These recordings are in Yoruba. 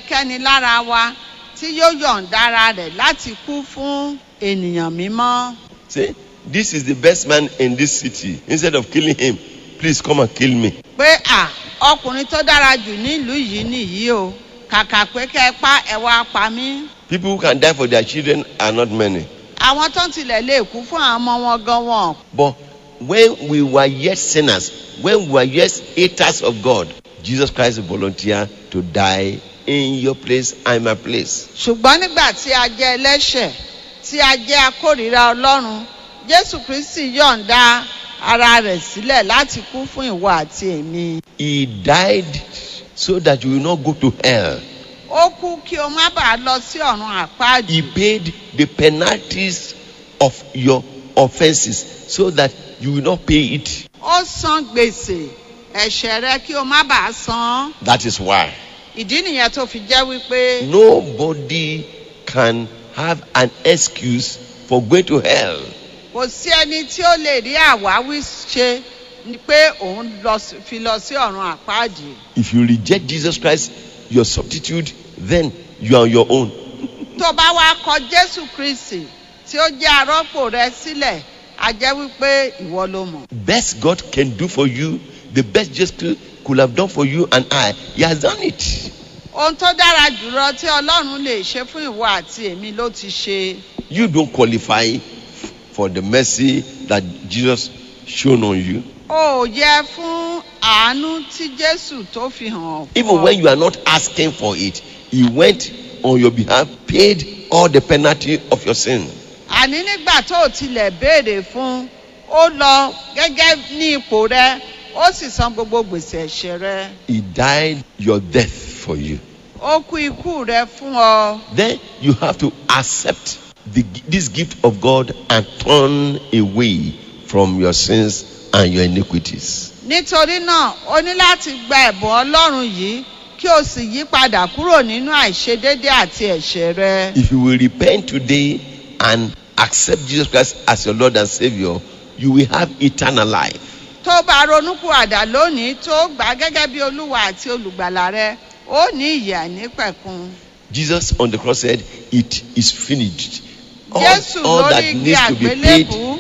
ẹnikẹ́ni lára wa tí yóò yọ̀ǹda ara rẹ̀ láti kú fún ènìyàn mímọ́. Say, this is the best man in this city. Instead of killing him, please come and kill me. pé à ọkùnrin tó dára jù nílùú yìí nìyí o kàkà pé kẹ́ ẹ pa ẹ wá pa mí. People who can die for their children are not many. àwọn tó ń tilẹ̀ lè kú fún àwọn ọmọ wọn gan wọn. But when we were yet sinners, when we were yet haters of God, Jesus Christ volunteered to die in your place and my place. ṣùgbọ́n nígbà tí a jẹ́ ẹlẹ́ṣẹ̀ tí a jẹ́ akórìíra ọlọ́run jésù kristi yọ̀ǹda ara rẹ̀ sílẹ̀ láti kú fún ìwọ àti èmi. He died so that you will not go to hell. ó kú kí o má bàa lọ sí ọ̀run àpáàdì. He paid the penalties of your offenses so that you will not pay it. ó san gbèsè ẹ̀ṣẹ̀ rẹ kí o má bàa san án. That is why ìdí nìyẹn tó fi jẹ́ wípé nobody can have an excuse for going to hell. kò sí ẹni tí ó lè rí àwáwí ṣe ni pé òun lọ sí- fi lọ sí ọ̀run àpáàdì. If you reject Jesus Christ, your substitute, then you are on your own. tó bá wá kọ jésù kristi tí ó jẹ́ arọ́pò rẹ sílẹ̀ a jẹ́ wípé ìwọ ló mọ̀. Best God can do for you, the best Jesus Christ could have done for you and I, He has done it. ohun tó dára jùlọ tí ọlọ́run lè ṣe fún ìwọ àti èmi ló ti ṣe. You don't qualify for the mercy that Jesus shown on you. o ò yẹ fún àánú tí jésù tó fi hàn Even fún when ọ. you are not asking for it, He went on your behalf, paid all the penalty of your sin. àní nígbà tó o tilẹ̀ béèrè fún ó lọ gẹ́gẹ́ ní ipò rẹ ó sì san gbogbo gbèsè ẹ̀ṣẹ̀ rẹ He died your death for you. ó kú ikú rẹ fún ọ. Then you have to accept the, this gift of God and turn away from your sins and your iniquities. nítorí náà o ní láti gba ẹ̀bùn ọlọ́run yìí kí o sì yí padà kúrò nínú àìṣedédé àti ẹ̀ṣẹ̀ rẹ. If you will repent today and accept Jesus Christ as your Lord and Savior, you will have eternal life. tó bá ronúpìwàdà lónìí tó gbà á gẹ́gẹ́ bí olúwa àti olùgbàlà rẹ ó ní ìyè àìnípẹ̀kun. Jesus on the cross said, It is finished. All, jésù all that lórí igi needs to be paid àgbélébù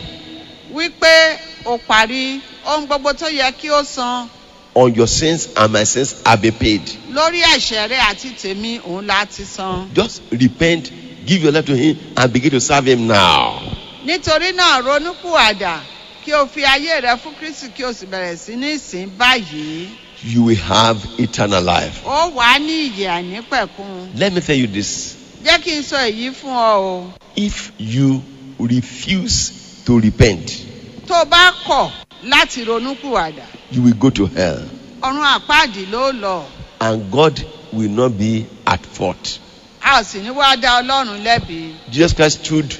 wípé ó parí ohun gbogbo tó yẹ kí ó san on your sins and my sins have been paid. lórí ẹ̀ṣẹ̀ rẹ àti tèmi òun láti san. Just repent, give your life to Him, and begin to serve Him now. nítorí náà ronúpìwàdà kí o fi ayé rẹ fún kristi kí o sì bẹ̀rẹ̀ sí ní ìsìn báyìí. You will have eternal life. ó wà á ní ìyè àìnípẹ̀kun. Let me tell you this jẹ́ kí n sọ èyí fún ọ o. if you refuse to repent, tó o bá kọ̀ láti ronúpìwàdà you will go to hell, ọ̀run àpáàdì ló lọ. and God will not be at fault. a ò sì ní wá dá ọlọ́run lẹ́bi. Jesus Christ stood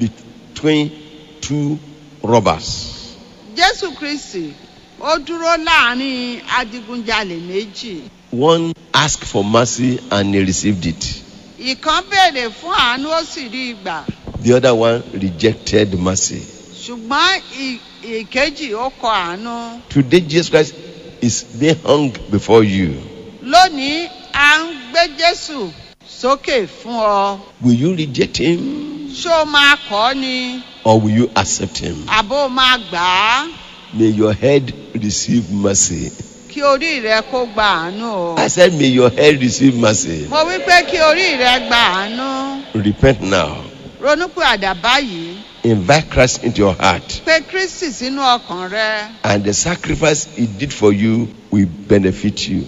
between two robbers. jésù kristi ó dúró láàrin adigunjalè méjì. One asked for mercy and he received it. ìkan béèrè fún àánú ó sì rí ìgbà The other one rejected mercy. ṣùgbọ́n ì- ìkejì ó kọ àánú. Today, Jesus Christ is being hung before you. lónìí a ń gbé jésù sókè fún ọ. Will you reject him ṣó o máa kọ́ ni or will you accept him? àbó o máa gbà á May your head receive mercy. kí orí rẹ kó gba àánú o. I said, May your head receive mercy. mo wí pé kí orí rẹ gba àánú. Repent now. ronúpìwàdà báyìí Invite Christ into your heart, pé kristi sínú ọkàn rẹ and the sacrifice he did for you will benefit you.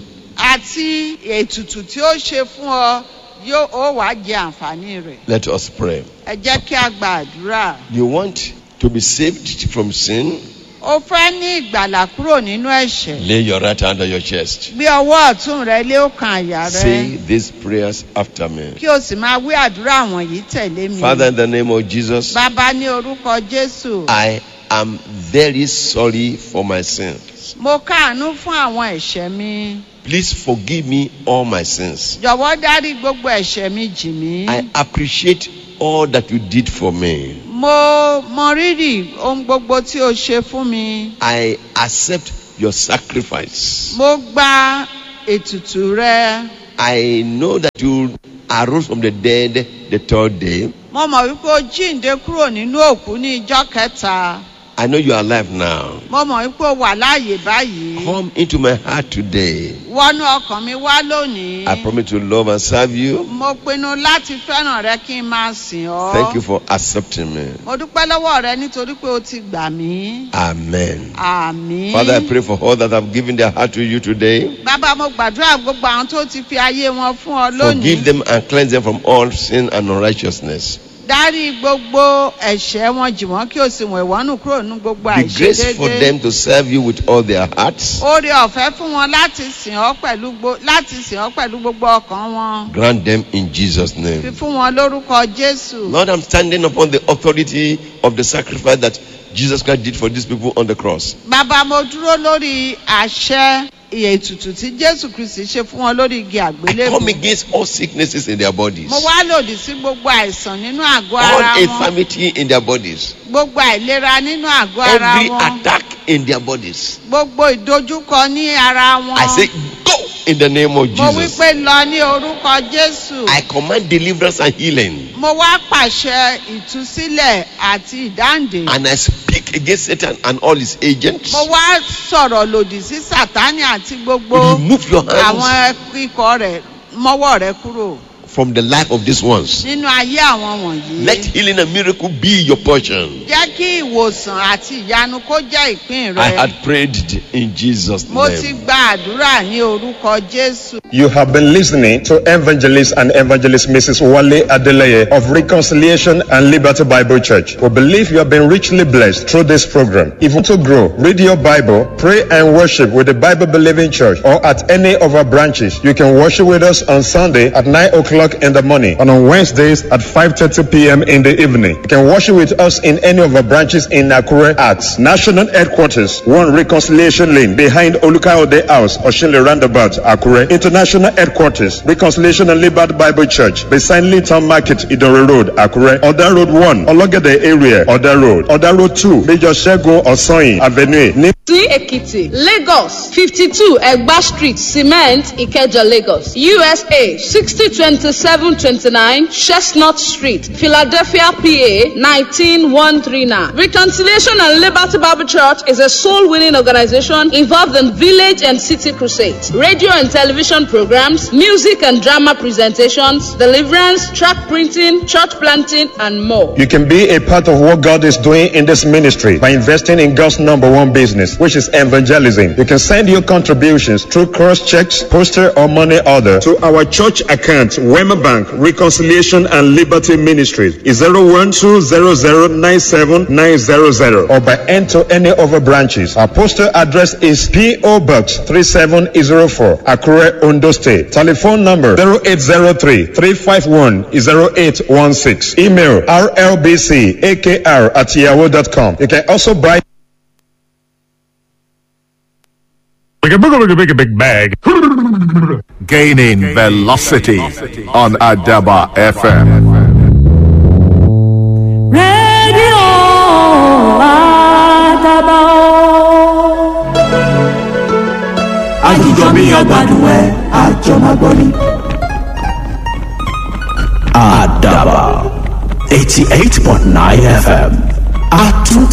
àti ètùtù tí ó ṣe fún ọ yóò ó wàá jẹ àǹfààní rẹ. Let us pray. ẹ jẹ́ kí a gba àdúrà. You want to be saved from sin? o fẹ́ ní ìgbàlà kúrò nínú ẹ̀ṣẹ̀. Lay your right hand on your chest. gbé ọwọ́ ọ̀tún rẹ lé ọkàn àyà rẹ. Say these prayers after me. kí o sì máa wí àdúrà wọ̀nyí tẹ̀lé mi. Father, in the name of Jesus, bàbá ní orúkọ jésù. I am very sorry for my sins. mo káàánú fún àwọn ẹ̀ṣẹ̀ mi. Please forgive me all my sins. jọ̀wọ́ dárí gbogbo ẹ̀ṣẹ̀ mi jì mí. I appreciate all that you did for me. mo mọ rírì ohun gbogbo tí o ṣe fún mi. I accept your sacrifice. mo gba ètùtù rẹ. I know that you arose from the dead the third day. mo mọ̀ wípé o jíǹde kúrò nínú òkú ní ijọ́ kẹta I know you are alive now. mo mọ̀ wípé o wà láàyè báyìí Come into my heart today. wọnú ọkàn mi wá lónìí I promise to love and serve you. mo pinnu láti fẹ́ràn rẹ kí n máa sìn ọ́ Thank you for accepting me. mo dúpẹ́ lọ́wọ́ rẹ nítorí pé o ti gbà mí Amen. àmín Father, I pray for all that have given their heart to you today. bàbá mo gbàdúrà gbogbo àwọn tó ti fi ayé wọn fún ọ Forgive lónìí them and cleanse them from all sin and unrighteousness. dárí gbogbo ẹ̀ṣẹ̀ wọn jì wọ́n kí o sì wẹ̀ wọ́n nù kúrò nínú gbogbo Be grace for àìṣedéédé them to serve you with all their hearts. oore ọ̀fẹ́ fún wọn láti sìn ọ́ pẹ̀lú gbo- láti sìn ọ́ pẹ̀lú gbogbo ọkàn wọn Grant them in Jesus' fi name. fún wọn lórúkọ jésù Lord, I'm standing upon the authority of the sacrifice that Jesus Christ did for these people on the cross. bàbá mo dúró lórí àṣẹ ètùtù tí jésù kristi ṣe fún wọn lórí igi I àgbélébù come against all sicknesses in their bodies, mo wá lòdì sí gbogbo àìsàn nínú àgọ́ ara all wọn infirmity in their bodies, gbogbo àìlera nínú àgọ́ ara every wọn attack in their bodies. gbogbo ìdojúkọ ní ara wọn I say, go in the name of mo wí Jesus. pé lọ ní orúkọ jésù I command deliverance and healing. mo wá pàṣẹ ìtúsílẹ̀ àti ìdáǹdè And I speak against Satan and all his agents. mo wá sọ̀rọ̀ lòdì sí sátánì àti gbogbo Remove your àwọn hands ikọ̀ rẹ̀ mọ́wọ́ rẹ̀ kúrò from the life of these ones. nínú ayé àwọn wọ̀nyí. Let healing and miracle be your portion. jẹ́ kí ìwòsàn àti ìyanu kó jẹ́ ìpín I rẹ. had prayed in Jesus' mo ti name. gba àdúrà ní orúkọ jésù. You have been listening to Evangelist and Evangelist Mrs. Wale Adeleye of Reconciliation and Liberty Bible Church. We believe you have been richly blessed through this program. If you want to grow, read your Bible, pray and worship with the Bible Believing Church or at any of our branches. You can worship with us on Sunday at 9 o'clock in the morning and on Wednesdays at 5.30 p.m. in the evening. You can worship with us in any of our branches in Nakure at National Headquarters, 1 Reconciliation Lane behind Olukayode House, Oshile Roundabout, Akure. International Headquarters, Reconciliation and Liberty Bible Church, beside Linton Market, Idore Road, Akure. Oda Road 1, Ologede area, Oda Road. Oda Road 2, Major Shego Osoyin Avenue, Ní sí èkìtì lagos fifty two ẹgbà street cement ìkẹjà lagos usa sixty twenty seven twenty nine chestnut street philadelphia pa nineteen one three nine reconciliation and liberty bible church is a soul winning organization involved in village and city crusades radio and television programs music and drama presentations deliverance track printing church planting and more. You can be a part of what God is doing in this ministry by investing in God's number one business, which is evangelism. You can send your contributions through cross checks, poster, or money order to our church account, Wema Bank, Reconciliation and Liberty Ministries, is 012009790 or by enter any of our branches. Our postal address is P.O. Box 3704, Akure, Ondo State. Telephone number 0803 351 0816. Email rlbcakr at yahoo.com. You can also buy Like a big, big, big, big bag. Gaining velocity on Adaba FM. rédíò àdàbà o. àjíjọ bí ọgbàdùn ẹ àjọ máa gbọ́ ni. àdàbà eighty eight point nine fm àtúntì.